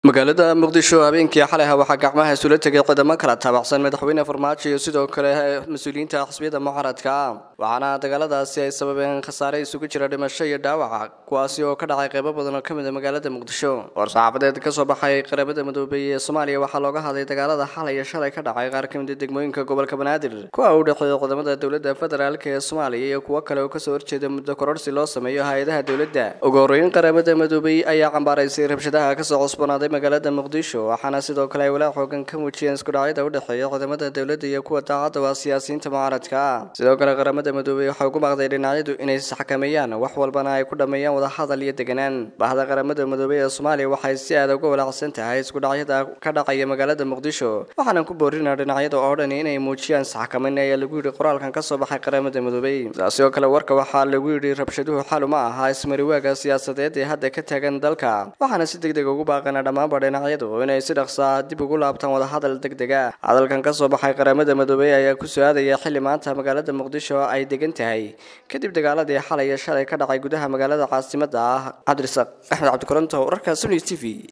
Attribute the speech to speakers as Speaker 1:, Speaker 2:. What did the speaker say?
Speaker 1: magaalada muqdisho habeenkii xalayha waxaa gacmaha isula tegay ciidamo kala taabacsan madaxweyne farmaajo iyo sidoo kale mas-uuliyiinta xisbiyada mucaaradka waxaana dagaaladaasi ay sababeen khasaare isugu jira dhimasho iyo dhaawaca kuwaasi oo ka dhacay qeybo badan oo kamid a magaalada muqdisho war-saxaafadeed kasoo baxay qaramada midoobay ee soomaaliya waxaa looga hadlay dagaalada xalay iyo shalay ka dhacay qaar kamid a degmooyinka gobolka banaadir kuwa u dhexeeya ciidamada dowladda federaalk ee soomaaliya iyo kuwo kale oo kasoo horjeeda muddo kororsi loo sameeyo hay-adaha dowladda ugu horeyn qaramada midoobay ayaa cambaaraysay rabshadaha kasoo cusbanaaday magaalada muqdisho waxaana sidoo kale ay walaac xoogan ka muujiyeen iskudhacyada u dhexeeya ciidamada dowladda iyo kuwa daacadda waa siyaasiyiinta mucaaradka sidoo kale qaramada midoobey waxay ugu baaqday dhinacyadu inay isxakameeyaan wax walbana ay ku dhammeeyaan wadahadal iyo deganaan bahda qaramada midoobey ee soomaaliya waxay si aada uga walaacsan tahay iskudhacyada ka dhacaya magaalada muqdisho waxaana ku boorina dhinacyada oo dhan inay muujiyaan isxakameyn ayaa lagu yidhi qoraalkan kasoo baxay qaramada midoobey sidaasi oo kale warka waxaa lagu yidhi rabshaduhu xal uma aha ismariwaaga siyaasadeed ee hadda ka taagan dalka waxaana si deg deg ugu baaqana dhammaanba dhinacyadu inay si dhaqsaa dib ugu laabtaan wadahadal deg dega hadalkan kasoo baxay qaramada midoobey ayaa ku soo-aadaya xilli maanta magaalada muqdisho ay degan tahay kadib dagaaladii xalay iyo shalay ka dhacay gudaha magaalada caasimada ah cabdirasaaq axmed cabdikoronto wararka suni t v